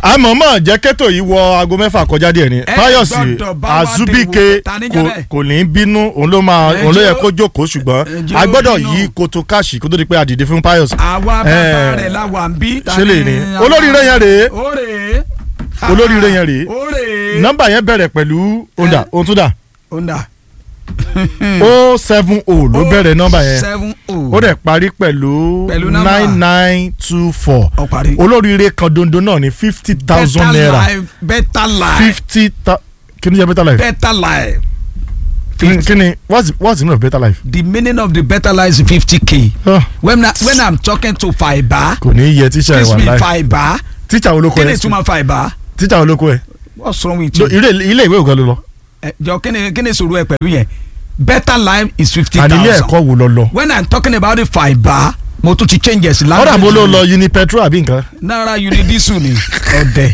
àmọ́mọ́ jẹ́ kẹ́tò yìí wọ aago mẹ́fà kọjá díẹ̀ ni Ẹ fáyọ̀sì gbọ́dọ̀ bá wa azubike dèwò. Ta ni jẹ́ kò- bẹ́ẹ̀? kò ní bínú òun ló máa Ẹ òun ló yẹ jẹ́ ó- kó jókòó ṣùgbọ́n ẹ jẹ́ a ó gbọ́dọ̀ bínú. yí koto káàṣì kó tó di pé a dìde fún fáyọ̀sì. àwa bàbá Eh, rẹ̀ la wà ń bí. ta ṣé lè ní ni- olóríire yẹn rèé ó rèé. Olóríire yẹn rèé. ó rèé. nọ́mbà yẹn bẹ̀rẹ̀ pẹ̀lú onda ohun tó dà ó ń dà. o seven o ló bẹ̀rẹ̀ nọ́mbà yẹn seven o. ó dẹ̀ parí pẹ̀lú Pẹ̀lú nọ́mbà. nine nine two four ó parí. olóríire kan dondo náà ní fifty thousand better naira life better life fifty thousand kí ni jẹ́ better life better life. kí ni- kí ni what's what's the meaning of better life. the meaning of the better life is fifty k. Ah, when I, when i'm talking to Faiba. kò ní yẹ tíṣà ẹ̀ excuse wà me láì Faiba. tíṣà olóko kí ni ẹ̀ ìtumọ̀ Faiba. tíṣà olóko ẹ̀ what's wrong with So, you. ilé ilé ìwé òkan ló lọ ẹ jọ kí ni kí ni sọ̀rọ̀ ẹ pẹ̀lú yẹn better life is fifty àní ilé thousand. ẹ̀kọ́ wo lọ lọ. when i'm talking about the Faiba mo tún ti changes language. ọ̀dà bó ló lọ uni petrol àbí nǹkan. náírà unidisu ni ọ̀dẹ̀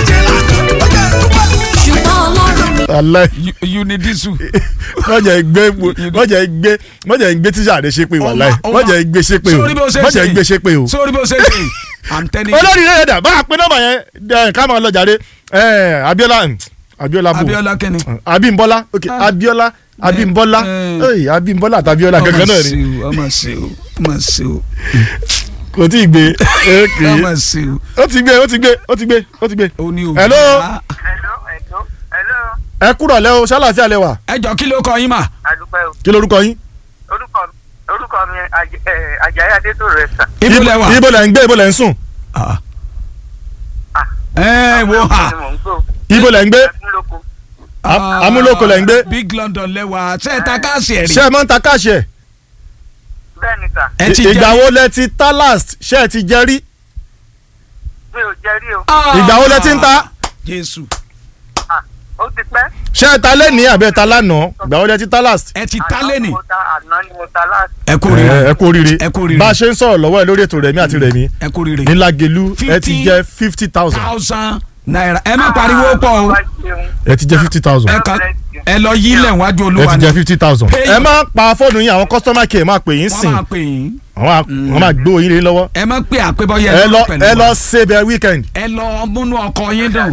ṣùgbọ́n ọlọ́run mi alẹ́ U- unidisu. wọ́n jẹ́ gbé wọ́n jẹ́ gbé wọ́n jẹ́ gbé tíṣà rẹ̀ ṣe pé wà láì Ọmọ- wọ́n jẹ́ gbé ṣe pé o sórí bó ṣe wọ́n jẹ́ ṣe. gbé ṣe pé o. sórí bó ṣe ṣe i'm telling you. olórí rẹ̀ dà bá a pé nọ́mbà yẹn ẹ̀, ká máa lọ jàre ẹ̀, Abíọ́lá mm, Abíọ́lá bò Abíọ́lá kẹ́ni. Abímbọ́lá ok Ah. Abíọ́lá Abímbọ́lá Eh. Ey, Abímbọ́lá àti Abíọ́lá kankan náà ni ọmọ sí o ọmọ sí o kò tí ì gbé ok ọmọ sí o ó ti gbé ó ti gbé ó ti gbé ó ti gbé. ó ní o. Hello? hello hello hello ẹ kúrò lẹ́ o ṣáláṣí àlẹ́ wà ẹ jọ kí ló kọ yín mà. adúpẹ́ o kí lorúkọ yín. orúkọ orúkọ mi Aj- eh, Àjàyí Adétòrò ẹ̀sà ibo lẹ wà. ibo lẹ ń gbé ibo lẹ ń sùn Ah. Ah. ẹ wo ha. ni mò ń gbò ibo lẹ ń gbé ẹkúnlóko Am- Amúlòkó lẹ ń gbé. big london lẹ wà ṣe é ta káàsì ẹ̀ rí. ṣé ẹ máa ń ta káàṣì ẹ̀ bẹ́ẹ̀ ni sà ẹ ti ìgbà jẹ́ wo lẹ ti ta last ṣé ẹ ti jẹ rí mi ò jẹ́ rí o Ah. ìgbà wo lẹ ti ń ta jésù Ah, ó ti pẹ́ ṣé ẹ ta lẹ́nìí àbẹ́ ta lánàá ìgbà wo lẹ ti ta last. ẹ ti ta Àná lẹ́nì. ni mo ta àná ni mo ta láti ẹ kú ẹ rire ẹ kú oríire Ẹ kú oríire. bá a ṣe ń sọ̀rọ̀ lọ́wọ́ ẹ lórí ètò Rẹ̀mí àti Rẹ̀mí ẹ kú rire. ní Lágelú ẹ ti Fifty jẹ fifty thousand thousand naira ẹ má pariwo pọ̀ o wá jẹun ẹ ti jẹ fifty thousand ẹ kàn ẹ lọ yí ilẹ̀ wájú ẹ olúwa ti ni jẹ fifty thousand Pay ẹ your- má pa fóònù yín àwọn customer care máa pè yín wọ́n sìn máa pè yín àwọn á- wọ́n máa gbé oyin lé lọ́wọ́ ẹ má pè àpébọ́yẹ ẹ lọ pẹ̀lú ẹ wa. lọ save weekend ẹ lọ múnú ọkọ yín dùn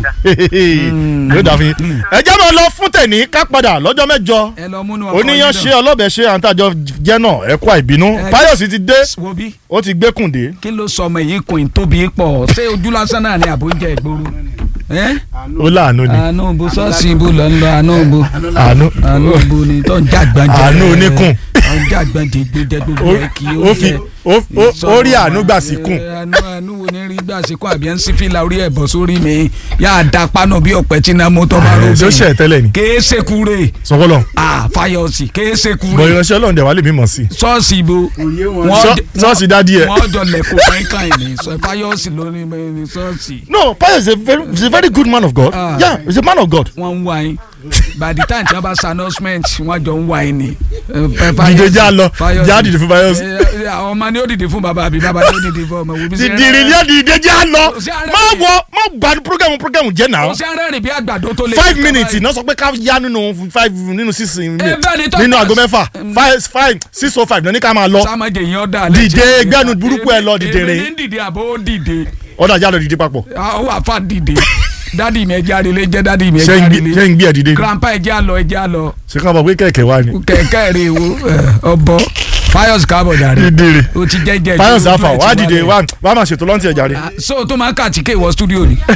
yóò dà fún yín ẹ jẹ́ máa lọ fún tẹ̀ní ká padà lọ́jọ́ mẹ́jọ ẹ lọ múnú ọkọ yín dùn. oníyan ṣe ọlọ́bẹ̀ ṣe àǹtàjọ jẹ́ náà ẹ kú àìbínú Ẹ- Fáyọ̀sí ti dé wo bí ó ti gbé kùndé kí ló sọ ọmọ yìí kùn tóbi pọ̀ ṣé ojú lásán náà ni àbójẹ ìgboro ẹ ó láàánú ni àánú bo ṣọ́ọ̀ṣì ibo lọ ń lọ àánú bo àánú àánú bo ni tó ń jàgbọ́njẹ Àánú oníkùn. tó ń jàgbọ́njẹ gbẹdẹ gbogbo ẹ kì í ó fi ó- ó- ó rí àánú gbà sí kùn àánú àánú wo ni rí gbà sí kùn àbí ẹ ń sí fìlà orí ẹ̀ bọ̀ sórí mi yà á da pánù bí ọ̀pẹ tí náà mo tọ́ bá rò ṣó ṣe tẹ́lẹ̀ ni kéé sekure sọfọlọ ah Fáyọ̀sí kéé sekure bọ̀ ìránṣẹ́ ọlọ́run dẹ̀ wá lè mímọ̀ sí ṣọ́ọ̀ṣì ibo Ṣọ́- ṣọ́ọ̀ṣì dádì ẹ̀. wọ́n jọ lẹ̀kọ́ kankan ní sọ Fáyọ̀sí lórí ní ṣọ́ọ̀ṣì no Fáyọ̀sí is a very is a very good man of God Ah. yeah he is a man of God wọ́n ń wá yín by the time tí wọ́n bá sa announcement wọ́n jọ ń wá yín ni. Dìde já lọ, já dìde fún Fáyọ̀sí. àwọn ọmọ ni ó dìde fún bàbá àbí bàbá ni ó dìde fún ọmọ wo bí ṣe dìdìrì ní ọ̀dìdè jẹ́ àlọ́ Kò sí àárẹ̀ má mi. wọ má gbà programu programu jẹ́ kò náà sí arẹ́rìn bí àgbàdo tó lé. five minutes náà sọ pé ká yá nínú five nínú six Eh, bẹ́ẹ̀ ni tó nínú pass. aago mẹ́fà five five six oh five náà ní ká máa lọ sámájẹ yẹn ọ̀dà Dìde, gbẹ́nu burúkú ẹ lọ, dìde rìn. èmi ní dìde àbó ó dìde ọ̀dà já lọ dìde papọ̀ ó wà fà dìde dádì mi ẹjẹ àrèlé jẹ dádì mi ṣé ẹjẹ ń gbé- àrèlé ṣé ń gbé ẹ̀ dìde grandpa ẹjẹ àlọ ẹjẹ àlọ ṣé ká bọ̀ pé kẹ̀kẹ́ wá ni kẹ̀kẹ́ rè wo ọbọ Fáyọ̀sí káàbọ̀ dàrí dìde o ti jẹ́jẹ́ Fáyọ̀sí ojú afa ẹ̀ ti wá dìde wálẹ̀. wá wá máa ṣètò lọ́ntì ẹ̀jà rẹ̀ Ah, so tó máa ń kà tí kéwọ́ studio ni.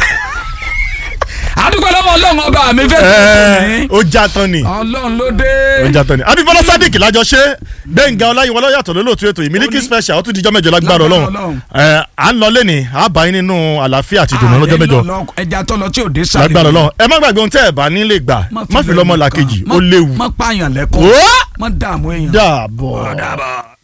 àdúgbò lọ́wọ́ ọlọ́run ọba mi fẹ́ ẹ̀ẹ́ ó já tán ni ọlọ́run ló dé. ó já tán ni abífọlá sadiq lájọ ṣe gbẹ̀ngà ọláyíwọlá yàtọ̀ lólóòtú ètò yìí Miliki Ó ní- special ó tún dijọ́ mẹ́jọ lágbára Lágbára ọlọ́run Ọlọ́run. ẹ̀ à ń lọ lẹ́ni à bá yín nínú àlàáfíà àti ìdùnnú lọ́jọ́ mẹ́jọ ẹja tó lọ tí ò dé sáré. lágbára ọlọ́run ẹ má gbàgbé ohun tẹ́ ẹ̀ bá nílé gbà má fi lọ́mọ làkejì ó léwu má pààyàn lẹ́kọ̀ọ́ ó má dààmú èèyàn. dàbọ̀.